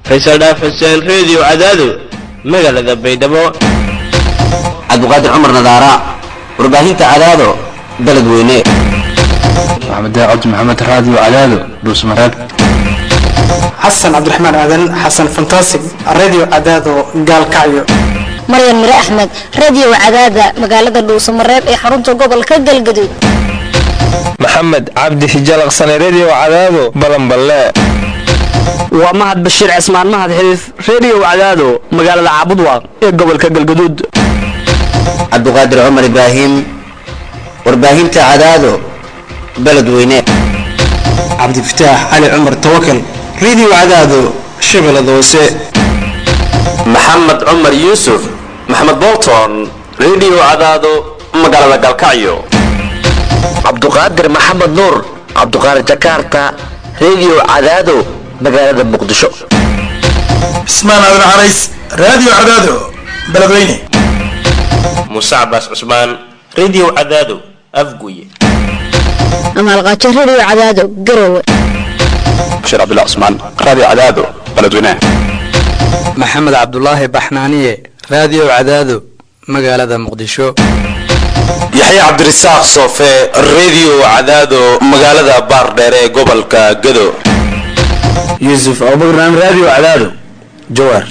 faysal dhaaf xuseen reediyo cadaado magaalada baydhabo cabdiqaadir cumar nadaara warbaahinta cadaado beled weyne maxamed cabdi maxamed raadiyo cadaado dhuusmareeb xasan cabdiraxmaan aadan xasan fantasig radio cadaado gaalkacyo maryan mire axmed radio cadaada magaalada dhuusamareeb ee xarunta gobolka galgaduud maxamed cabdi hijalaqsane redio cadaado balanballe waa mahad bashiir cismaan mahad xiriif redio cadaado magaalada caabudwaaq ee gobolka galgaduud cabdiqaadir cumar ibraahim warbaahinta cadaado beled weyne cabdifataax cali cumar tawakal radio cadaado shabeellada hoose maxamed cumar yuusuf maxamed bolton redio cadaado magaalada galkacyo cabduqaadir maxamed nuur cabduqaadir jakarta redio cadaado magaalada muqdisho cismaan aadan carays radio cadaado beledweyne muuse cabaas cusmaan redio cadaado afguye amaalqaajo radio cadaado garowe bashiir cabdullah cusmaan radio cadaado beledweyne maxamed cabdulaahi baxnaaniye radio cadaado magaalada muqdisho yaxya cabdirasaaq soofe redio cadaado magaalada baardheer ee gobolka gado yuusuf abubakran radio cadaado jawaar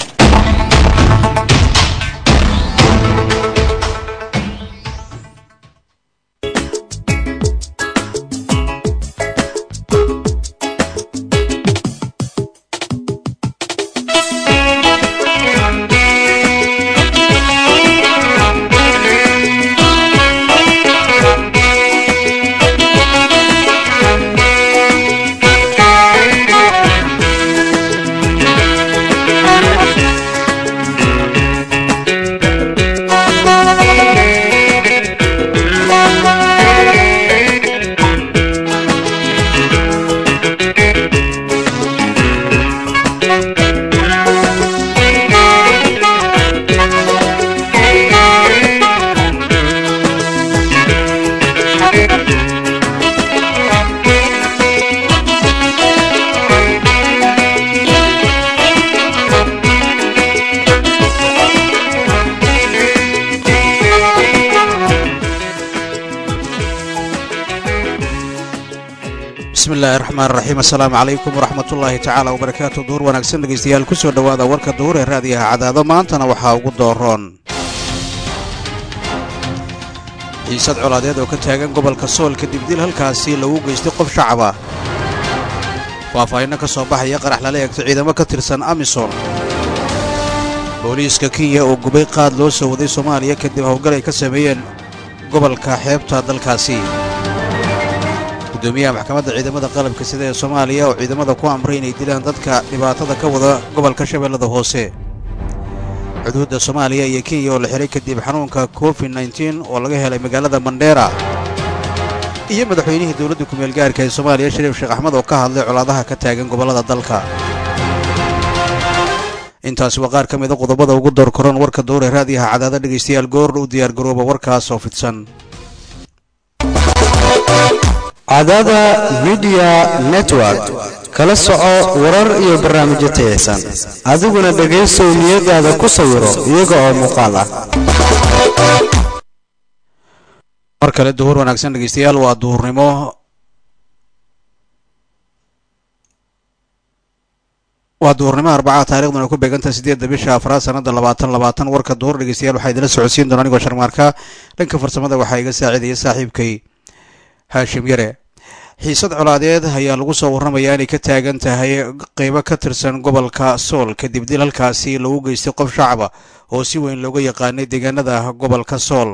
bismillahi raxmaan raxiim assalaamu calaykum waraxmatullaahi tacaala wabarakaatu duhur wanaagsan dhegaystayaal ku soo dhowaada warka duhur ee raadiyaha cadaado maantana waxaa ugu dooroon xiisad colaadeed oo ka taagan gobolka sool kadib dil halkaasi lagu geystay qof shacaba faahfaahinno ka soo baxaya qarax lala eegto ciidamo ka tirsan amisom booliiska kenya oo gubay qaad loo soo waday soomaaliya kadib howlgal ay ka sameeyeen gobolka xeebta dalkaasi gudoomiyaha maxkamadda ciidamada qalabka sida ee soomaaliya oo ciidamada ku amray inay dilaan dadka dhibaatada ka wada gobolka shabeellada hoose xuduudda soomaaliya iyo kenya oo la xihay kadib xanuunka covid nteen oo laga helay magaalada mandheera iyo madaxweynihii dowladda kumeel gaarka ee soomaaliya shariif sheekh axmed oo ka hadlay colaadaha ka taagan gobollada dalka intaasi waa qaar ka mida qodobada ugu door koran warka dowr ee raadiyaha cadaada dhegaystayaal goordha u diyaargarooba warkaas oo fidsan cadaada midiya network kala soco warar iyo barnaamijyo tayaysan adiguna dhegaysow niyadaada ku sawiro iyaga oo muuqaal ah mar kale duhur wanaagsan dhegaystayaal waa duhurnimo waa duhurnimo arbaca taarikhduna ay ku beegantahay siddeedda bisha afraad sanada labaatan labaatan warka duhur dhegaystayaal waxaa idinla socodsiin doona anigoo sharmaarka dhanka farsamada waxaa iga saacidaya saaxiibkay haashim yare xiisad colaadeed ayaa lagu soo warramayaa inay ka taagan tahay qeybo ka tirsan gobolka sool kadib dil halkaasi lagu geystay qof shacaba oo si weyn looga yaqaanay deegaanada gobolka sool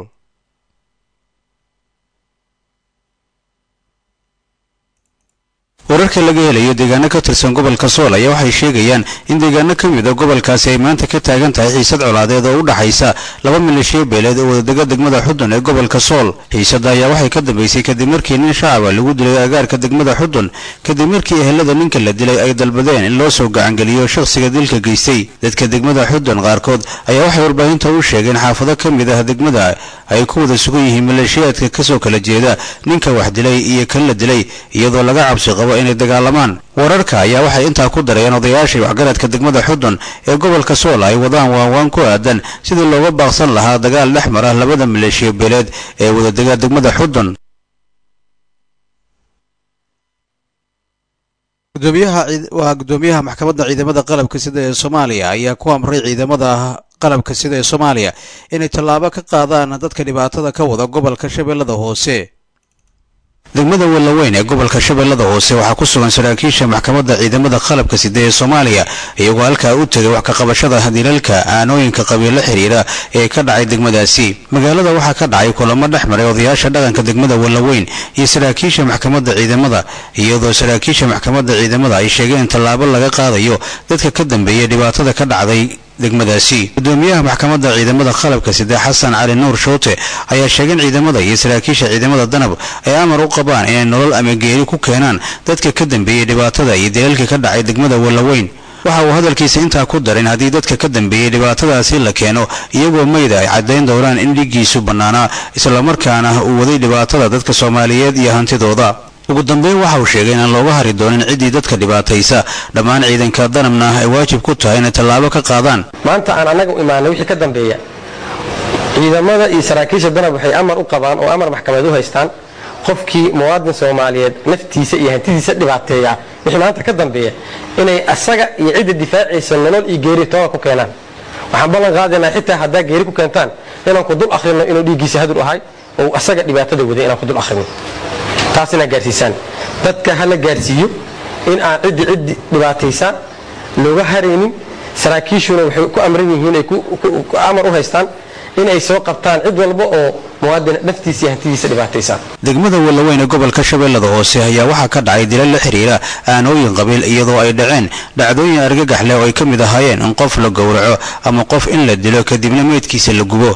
wararka laga helayo deegaano ka tirsan gobolka sool ayaa waxay sheegayaan in deegaano ka mid a gobolkaasi ay maanta ka taagan tahay xiisad colaadeed oo u dhaxaysa laba milishiyo beeleed oo wadadega degmada xudun ee gobolka sool xiisadda ayaa waxay ka dambeysay kadib markii nin shacaba lagu dilay agaarka degmada xudun kadib markii ehelada ninka la dilay ay dalbadeen in loo soo gacangeliyo shakhsiga dilka geystay dadka degmada xudun qaarkood ayaa waxay warbaahinta u sheegeen xaafado ka mid ah degmada ay ku wada sugan yihiin maleeshiyaadka kasoo kala jeeda ninka wax dilay iyo kan la dilay iyadoo laga cabsi qabo inay dagaalamaan wararka ayaa waxay intaa ku dareen odayaashii waxgaradka degmada xudun ee gobolka sool ay wadaan waanwaan ku aadan sidii looga baaqsan lahaa dagaal dhex mara labada maleeshiya beeleed ee wadadega degmada xudun waa gudoomiyaha maxkamadda ciidamada qalabka sida ee soomaaliya ayaa ku amray ciidamada qalabka sida ee soomaaliya inay tallaabo ka qaadaan dadka dhibaatada ka wada gobolka shabeellada hoose degmada wellaweyn ee gobolka shabeellada hoose waxaa ku sugan saraakiisha maxkamadda ciidamada qalabka sida ee soomaaliya iyagoo halkaa u tegay wax ka qabashada dilalka aanooyinka qabiilo xiriira ee ka dhacay degmadaasi magaalada waxaa ka dhacay kulamo dhex maray odayaasha dhaqanka degmada wellaweyn iyo saraakiisha maxkamadda ciidamada iyadoo saraakiisha maxkamadda ciidamada ay sheegeen in tallaabo laga qaadayo dadka ka dambeeyay dhibaatada ka dhacday degmadaasi gudoomiyaha maxkamadda ciidamada qalabka side xasan cali nuur shoote ayaa sheegeen ciidamada iyo saraakiisha ciidamada danab ay amar u qabaan inay nolol ama geeri ku keenaan dadka ka dambeeyey dhibaatada iyo dilalka ka dhacay degmada wellaweyn waxa uu hadalkiisa intaa ku darin haddii dadka ka dambeeyey dhibaatadaasi la keeno iyagoo mayda ay caddayn doonaan in dhiiggiisu bannaanaa islamarkaana uu waday dhibaatada dadka soomaaliyeed iyo hantidooda ugu dambeyn waxa uu sheegay inaan looga hari doonin ciddii dadka dhibaataysa dhammaan ciidanka danabna ay waajib ku tahay inay tallaabo ka qaadaan maanta aan annaga u imaanay wixii ka dambeeya ciidamada iyo saraakiisha danab waxay amar u qabaan oo amar maxkamadeed u haystaan qofkii muwaadin soomaaliyeed naftiisa iyo hantidiisa dhibaateeya wixii maanta ka dambeeya inay asaga iyo cidda difaacaysa nolol iyo geeri tooga ku keenaan waxaan ballan qaadaynaa xitaa haddaa geeri ku keentaan inaan ku dul akhrino inuu dhiiggiisa hadur ahay oo asaga dhibaatada waday inaan ku dul akhrino taas inaad gaarsiisaan dadka hala gaarsiiyo in aan ciddi ciddi dhibaataysaan looga haraynin saraakiishuna waxay ku amran yihiin ay amar u haystaan inay soo qabtaan cid walba oo muwaadin naftiisa iyo hantidiisa dhibaataysaan degmada wellaweyn ee gobolka shabeellada hoose ayaa waxaa ka dhacay dilal la xiriira aanooyin qabiil iyadoo ay dhaceen dhacdooyin argagax leh oo ay ka mid ahaayeen in qof la gowraco ama qof in la dilo kadibna meydkiisa la gubo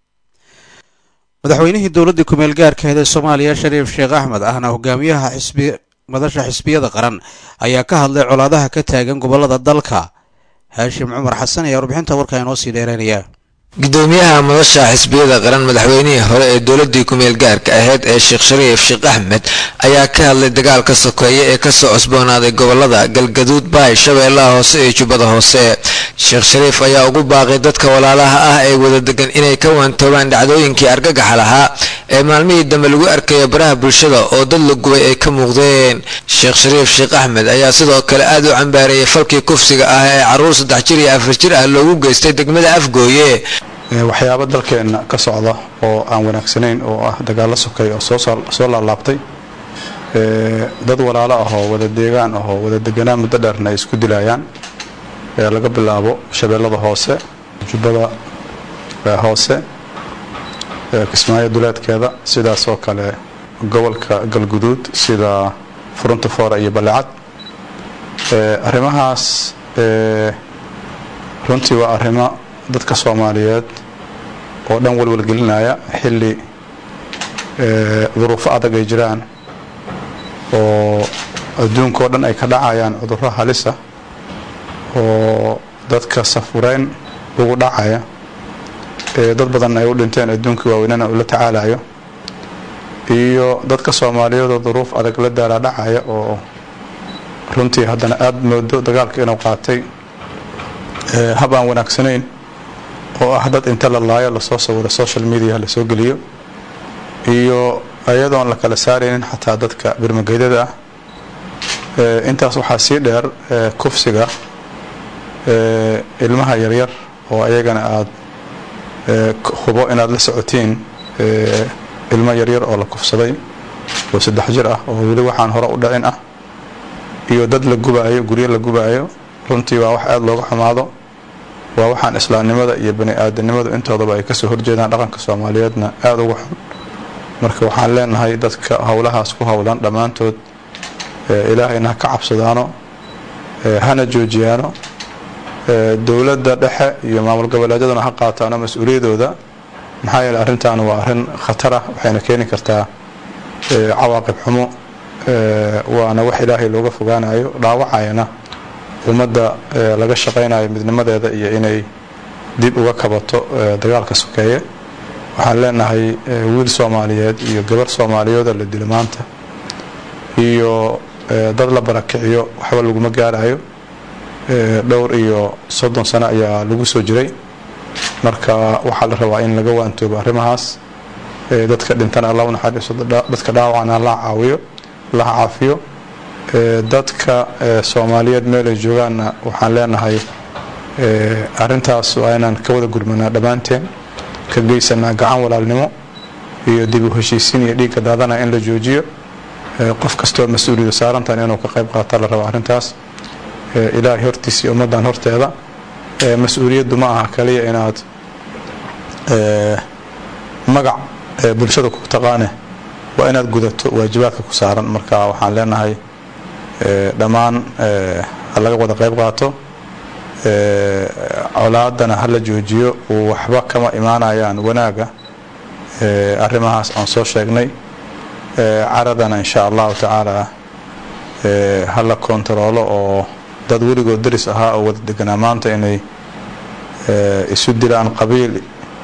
madaxweynihii dowladda kumeel gaarkaheed ee soomaaliya shariif sheekh axmed ahna hogaamiyaha xisbi madasha xisbiyada qaran ayaa ka hadlay colaadaha ka taagan gobolada dalka haashim cumar xasan ayaa warbixinta warkaa inoo sii dheereynaya gudoomiyaha madasha xisbiyada qaran madaxweynihii hore ee dowladii kumeel gaarka ahayd ee sheekh shariif sheekh axmed ayaa ka hadlay dagaalka sokeeye ee kasoo cusboonaaday gobolada galgaduud baay shabeellaha hoose iyo jubbada hoose sheekh shariif ayaa ugu baaqay dadka walaalaha ah ee wada degan inay ka waantoobaan dhacdooyinkii argagaxa lahaa ee maalmihii dambe lagu arkayo baraha bulshada oo dad la gubay ay ka muuqdeen sheekh shariif sheekh axmed ayaa sidoo kale aad u cambaareeyay falkii kufsiga ah ee caruur saddex jir iyo afar jir ah loogu geystay degmada afgooye waxyaabo dalkeenna ka socda oo aan wanaagsanayn oo ah dagaallo sokay oo soo laalaabtay dad walaalo ah oo wada deegaan ah oo wada deganaan muddo dheerna ay isku dilayaan laga bilaabo shabeellada hoose jubbada hoose kismaayo duleedkeeda sidaas oo kale gobolka galguduud sida furunta foora iyo balecad arrimahaas runtii waa arrimo dadka soomaaliyeed oo dhan walwalgelinaya xilli duruufo adag ay jiraan oo adduunka oo dhan ay ka dhacayaan cudurro halisa oo dadka safureyn ugu dhacaya ee dad badan ay u dhinteen adduunkii waaweynana uu la tacaalayo iyo dadka soomaaliyeedoo duruuf adag la daala dhacaya oo runtii haddana aada moodo dagaalka inuu qaatay hab aan wanaagsanayn oo ah dad inta la laayo lasoo sawiro social media lasoo geliyo iyo iyadoon la kala saaraynin xataa dadka birmageydada ah intaas waxaa sii dheer kufsiga ilmaha yaryar oo ayagana aada hubo inaad la socotiin ilmo yaryar oo la kufsaday oo saddex jir ah oo weli waxaan hore u dhicin ah iyo dad la gubaayo guryo la gubaayo runtii waa wax aada looga xumaado waa waxaan islaamnimada iyo bani aadanimadu intoodaba ay kasoo horjeedaan dhaqanka soomaaliyeedna aada uga xun marka waxaan leenahay dadka howlahaas ku howlan dhammaantood ilaahayna ha ka cabsadaano hana joojiyaano dowladda dhexe iyo maamul goboleedyaduna ha qaataano mas-uuliyadooda maxaa yeele arrintan waa arrin khatar ah waxayna keeni kartaa cawaaqib xumo waana wax ilaahay looga fogaanayo dhaawacayana ummadda laga shaqaynayo midnimadeeda iyo inay dib uga kabato dagaalka sokeeye waxaan leenahay wiil soomaaliyeed iyo gabar soomaaliyeeda la dilo maanta iyo dad la barakiciyo waxba laguma gaarayo dhowr iyo soddon sano ayaa lagu soo jiray marka waxaa la rabaa in laga waantoobo arrimahaas dadka dhintana alla unaxariiso dadka dhaawacana la caawiyo la caafiyo dadka soomaaliyeed meelay joogaanna waxaan leenahay arintaas waa inaan ka wada gurmanaa dhammaanteen ka geysanaa gacan walaalnimo iyo dib u heshiisiin iyo dhiigga daadana in la joojiyo qof kastoo mas-uuliyada saarantan inuu ka qayb qaata la rabo arrintaas ilaahay hortiisa iyo ummaddan horteeda mas-uuliyaddu ma aha kaliya inaad magac bulshada ku taqaane waa inaad gudato waajibaadka ku saaran marka waxaan leenahay dhammaan ha laga wada qayb qaato colaadana ha la joojiyo waxba kama imaanayaan wanaaga arrimahaas aan soo sheegnay caradana insha allahu tacaala ha la kontaroolo oo dad weligood daris ahaa oo wada deganaa maanta inay isu dilaan qabiil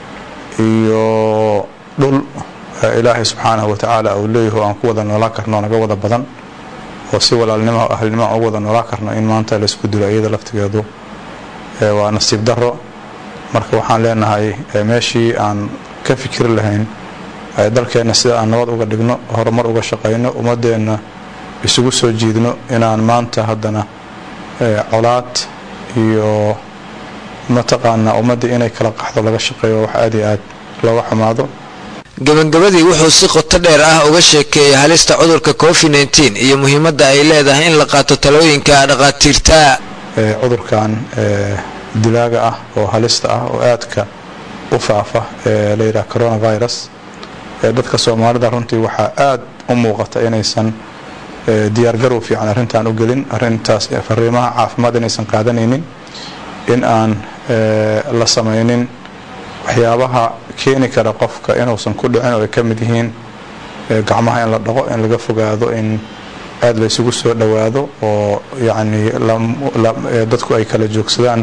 iyo dhul ilaahay subxaanahu watacaala uu leeyaho aan ku wada noolaa karno naga wada badan oo si walaalnimo ahlnimo aan u wada noolaa karno in maanta laisku dilo iyada laftigeedu waa nasiib daro marka waxaan leenahay meeshii aan ka fikiri lahayn dalkeenna sida aan nabad uga dhigno horumar uga shaqayno ummadeenna isugu soo jiidno inaan maanta haddana colaad iyo mataqaanaa ummadda inay kala qaxdo laga shaqeeyo wax aad iyo aad looga xumaado gabagabadii wuxuu si qoto dheer ah uga sheekeeyey halista cudurka covid nteen iyo muhiimadda ay leedahay in la qaato talooyinka dhakhaatiirta cudurkan dilaaga ah oo halista ah oo aadka u faafa ee la yidhaha coronavirus dadka soomaalida runtii waxaa aad u muuqata inaysan diyaargarow fiican arrintan u gelin arrintaas fariimaha caafimaad inaysan qaadanaynin in aan la samaynin waxyaabaha keeni kara qofka inuusan ku dhicin oo ay ka mid yihiin gacmaha in la dhaqo in laga fogaado in aad la isugu soo dhowaado oo yacni dadku ay kala joogsadaan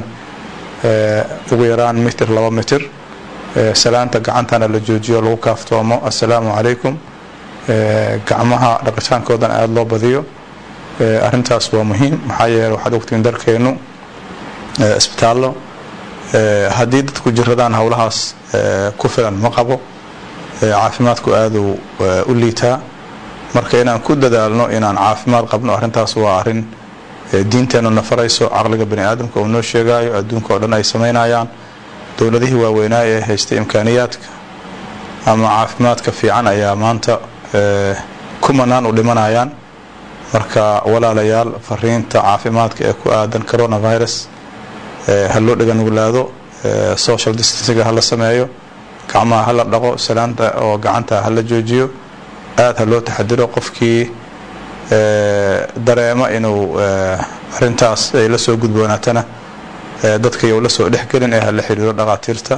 ugu yaraan mitir laba mitir salaanta gacantana la joojiyo lagu kaaftoomo assalaamu calaykum gacmaha dhaqitaankoodan aada loo badiyo arrintaas waa muhiim maxaa yeele waxaad ogtiin dalkeennu isbitaallo haddii dadku jiradaan howlahaas ku filan ma qabo caafimaadku aaduu u liitaa marka inaan ku dadaalno inaan caafimaad qabno arrintaas waa arrin diinteennu na farayso caqliga bani aadamka uu noo sheegaayo adduunka oo dhan ay samaynayaan dowladihii waaweynaa ee haystay imkaaniyaadka ama caafimaadka fiican ayaa maanta kumanaan u dhimanayaan marka walaalayaal fariinta caafimaadka ee ku aadan coronavirus ha loo dhaganuglaado social distancinga ha la sameeyo gacmaha ha la dhaqo salaanta oo gacanta ha la joojiyo aada ha loo taxadiro qofkii dareema inuu arintaas ay la soo gudboonaatana dadkayou la soo dhexgelin ee ha la xiriiro dhakhaatiirta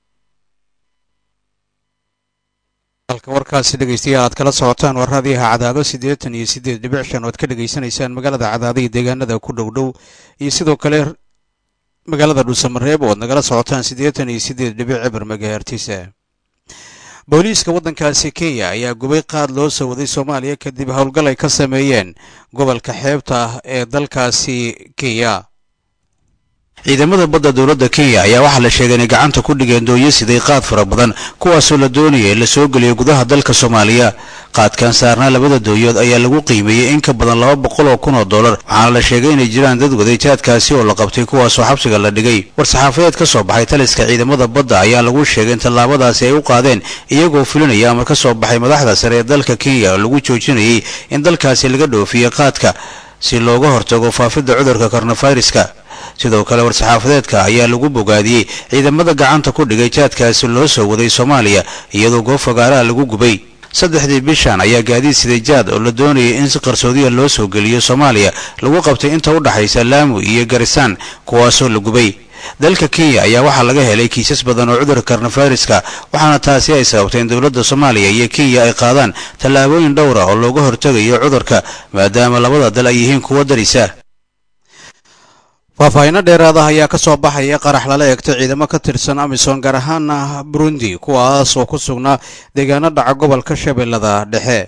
halka warkaasi dhegeystayaal aad kala socotaan waa raadiyaha cadaado siddeetan iyo siddeed dhibic shan oad ka dhegaysanaysaan magaalada cadaado iyo deegaanada ku dhow dhow iyo sidoo kale magaalada dhuusamareeb oo ad nagala socotaan siddeetan iyo siddeed dhibic cibir magahertisa booliiska waddankaasi kenya ayaa gubay qaad loo soo waday soomaaliya kadib howlgal ay ka sameeyeen gobolka xeebta ah ee dalkaasi kenya ciidamada badda dowladda kenya ayaa waxaa la sheegay inay gacanta ku dhigeen dooyo siday qaad fara badan kuwaasoo la doonaya in la soo geliyo gudaha dalka soomaaliya qaadkan saarnaa labada dooyood ayaa lagu qiimeeyey in ka badan laba boqol oo kun oo dollar waxaana la sheegay inay jiraan dad waday jaadkaasi oo la qabtay kuwaasoo xabsiga la dhigay war-saxaafadeed ka soo baxay taliska ciidamada badda ayaa lagu sheegay in tallaabadaasi ay u qaadeen iyagoo fulinaya amar ka soo baxay madaxda sare ee dalka kenya oo lagu joojinayay in dalkaasi laga dhoofiyo qaadka si looga hortago faafidda cudurka kornafayraska sidoo kale war-saxaafadeedka ayaa lagu bogaadiyey ciidamada gacanta ku dhigay jaadkaasi loo soo waday soomaaliya iyadoo goob fagaaraha lagu gubay saddexdii bishan ayaa gaadiid siday jaad oo la doonayay in si qarsoodiya loo soo geliyo soomaaliya lagu qabtay inta u dhaxaysa laamu iyo garisaan kuwaasoo la gubay dalka kenya ayaa waxaa laga helay kiisas badan oo cudurka kornafayraska waxaana taasi ay sababtay in dowladda soomaaliya iyo kenya ay qaadaan tallaabooyin dhowra oo looga hortegayo cudurka maadaama labada dal ay yihiin kuwo darisa faahfaahinno dheeraad ah ayaa ka soo baxaya qarax lala eegtay ciidamo ka tirsan amisom gaar ahaana burundi kuwaas oo ku sugnaa deegaano dhaca gobolka shabeellada dhexe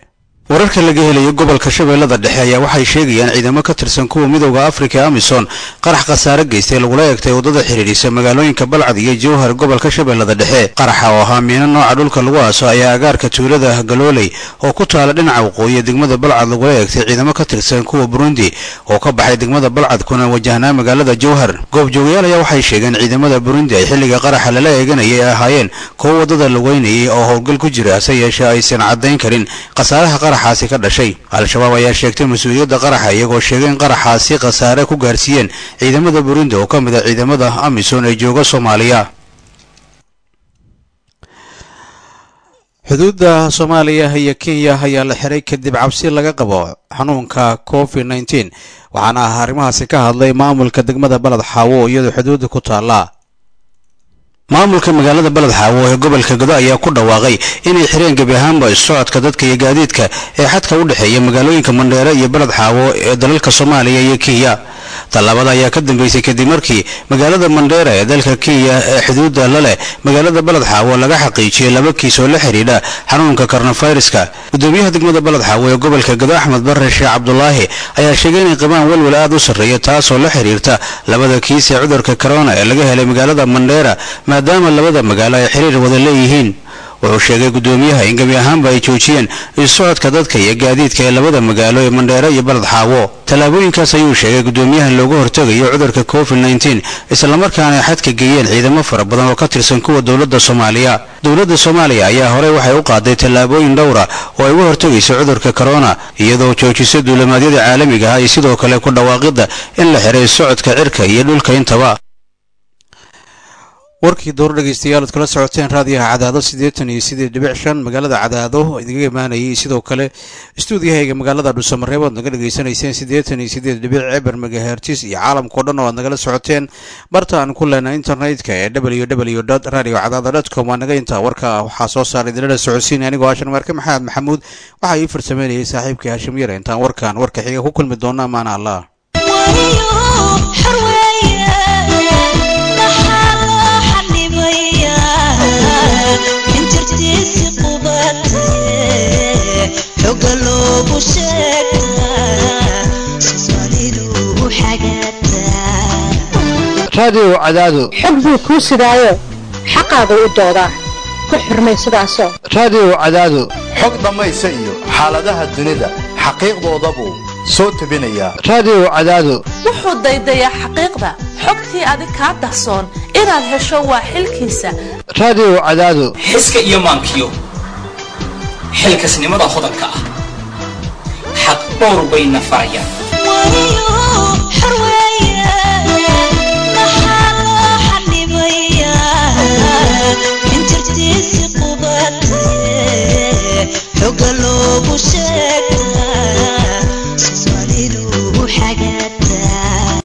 wararka laga helayo gobolka shabeellada dhexe ayaa waxay sheegayaan ciidamo ka tirsan kuwa midowda afrika ee amisom qarax khasaare geystay lagula eegtay waddada xidhiidhisa magaalooyinka balcad iyo jowhar gobolka shabeellada dhexe qaraxa oo ahaa miino nooca dhulka lagu aaso ayaa agaarka tuulada galooley oo ku taala dhinaca waqooyi degmada balcad lagula eegtay ciidamo ka tirsan kuwa burundi oo ka baxay degmada balcad kuna wajahnaa magaalada jowhar goobjoogayaal ayaa waxay sheegeen ciidamada burundi ay xilliga qaraxa lala eeganayay ay ahaayeen kuwo waddada lugeynayay oo howlgal ku jira hase yeeshee aysan caddayn karin khasaaraha qaraxaasi ka dhashay al-shabaab ayaa sheegtay mas-uuliyadda qaraxa iyagoo sheegay in qaraxaasi khasaare ku gaarsiiyeen ciidamada burundi oo ka mid a ciidamada amisom ee jooga soomaaliya xuduudda soomaaliya iyo kenya ayaa la xiray kadib cabsi laga qabo xanuunka covid nneteen waxaana ah arrimahaasi ka hadlay maamulka degmada baled xaawo iyadoo xuduudda ku taalla maamulka magaalada baled xaawo ee gobolka godo ayaa ku dhawaaqay inay xireen gebi ahaanba isocodka dadka iyo gaadiidka ee xadka u dhexeeya magaalooyinka mandheere iyo baled xaawo ee dalalka soomaaliya iyo kenya tallaabada ayaa ka dambeysay kadib markii magaalada mandheera ee dalka kenya ee xuduudda la leh magaalada baled xaawo laga xaqiijiyey laba kiis oo la xidhiidha xanuunka koronaviruska gudoomiyaha degmada baled xaawo ee gobolka gado axmed bare sheekh cabdulaahi ayaa sheegay inay qabaan welwel aad u sarreeya taasoo la xidhiirta labada kiis ee cudurka corona ee laga helay magaalada mandheera maadaama labada magaalo ay xiriir wada leeyihiin wuxuu sheegay gudoomiyaha in gebi ahaanba ay joojiyeen isocodka dadka iyo gaadiidka ee labada magaalo ee mandheere iyo baled xaawo tallaabooyinkaas ayuu sheegay gudoomiyaha looga hortegayo cudurka covid nneteen islamarkaana ay xadka geeyeen ciidamo fara badan oo ka tirsan kuwa dowladda soomaaliya dowladda soomaaliya ayaa horey waxay u qaaday tallaabooyin dhowra oo ay uga hortegayso cudurka corona iyadoo joojisa duulimaadyada caalamiga ah iyo sidoo kale ku dhawaaqidda in la xiray socodka cirka iyo dhulka intaba warkii door dhegaystayaal ad kala socoteen raadiyaha cadaado siddeetan iyo siddeed dhibic shan magaalada cadaado idinkaga imaanayay sidoo kale istuudiyahayga magaalada dhuusamareeb oad naga dhegaysanayseen siddeetan iyo siddeed dhibic ceber megahertis iyo caalamkao dhan oo aad nagala socoteen barta aan ku leenay internetka ee w w dot radio cadaado dot com waa naga intaa warka waxaa soo saaray dilada socodsiin anigoo hashan marke maxamed maxamuud waxaa ii farsameynayay saaxiibkii hashim yare intaan warkan warka xiga ku kulmi doona amaana allah raadiyow cadaado xog buu kuu sidaayo xaqaagu u doodaa ku xurmay sidaasoo raadiyow cadaado xog dhammaysa iyo xaaladaha dunida xaqiiqdooda buu soo tebinayaa raadiyow cadaado wuxuu daydayaa xaqiiqda xogtii adig kaa dahsoon inaad hesho waa xilkiisa raadiyow cadaado xiska iyo maankiyo xilkasnimada hodanka ah xaq dhowr bayna farayaan